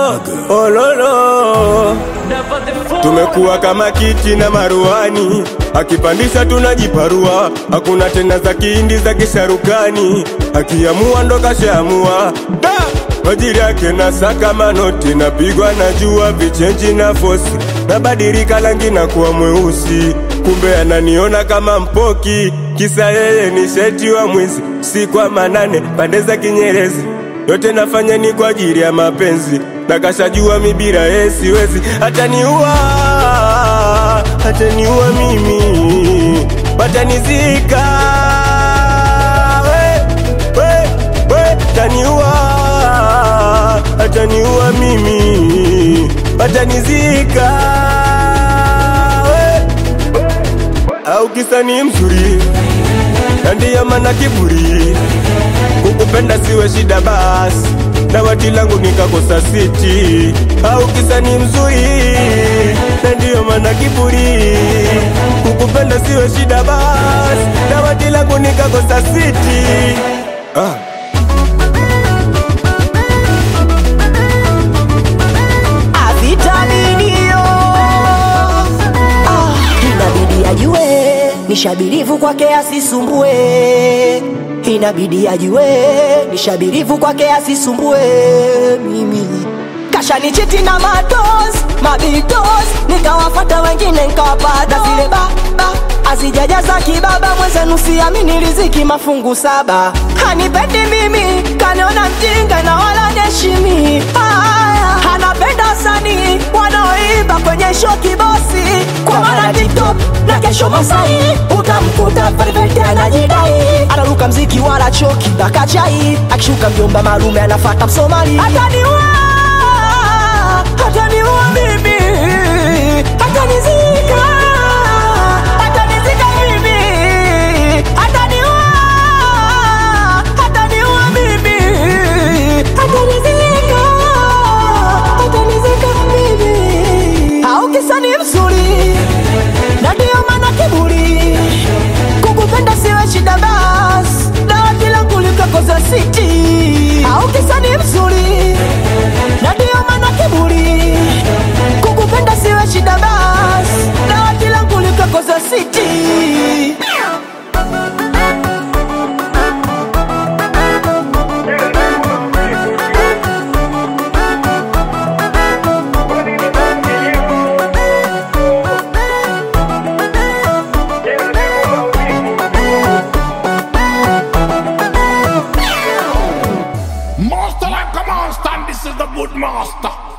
ololo tumekuwa kama kiti na maruani, akipandisha tunajiparua, hakuna tena za kihindi za kisharukani, akiamua ndo kashaamua da majiri yake na saka manoti, napigwa na jua vichenji na fosi, nabadilika rangi na kuwa mweusi, kumbe ananiona kama mpoki, kisa yeye ni sheti wa mwizi, si kwa manane pande za Kinyerezi yote nafanya ni kwa ajili ya mapenzi, na kashajua mibira yeye siwezi, ataniua, ataniua mimi, watanizika we, we, we, ataniua, ataniua mimi, watanizika we, au kisa ni mzuri na ndiyo maana kiburi kukupenda siwe shida basi dawati langu nikakosa siti au kisa ni mzuri na ndiyo maana kiburi kukupenda siwe shida basi dawati langu nikakosa siti ah. avitaminio ah, inabidi ajue nishabirivu kwake asisumbue inabidi ajue nishabirivu kwake asisumbue mimi kashanichiti na matos mabitos nikawafata wengine nkawapata zile baba azijajaza kibaba mwenzenu siamini riziki mafungu saba hanipendi mimi kaniona mjinga na wala neshimi Aya, anapenda wasanii wanaoimba kwenye show kibosi kwa maana tiktok na kesho masai utamkuta perfect anajidai anaruka mziki wala choki dakachai akishuka mjomba malume anafata msomali ataniua ataniua mimi atanizika atanizika mimi ataniua ataniua mimi atanizika atanizika mimi au kisa ni mzuri na ndio maana kiburi kukupenda siwe shida bas dawati langu likakoza siti au kisa ni mzuri na ndio maana kiburi kukupenda siwe shida bas dawati langu likakoza siti Master like a monster, and this is the good master.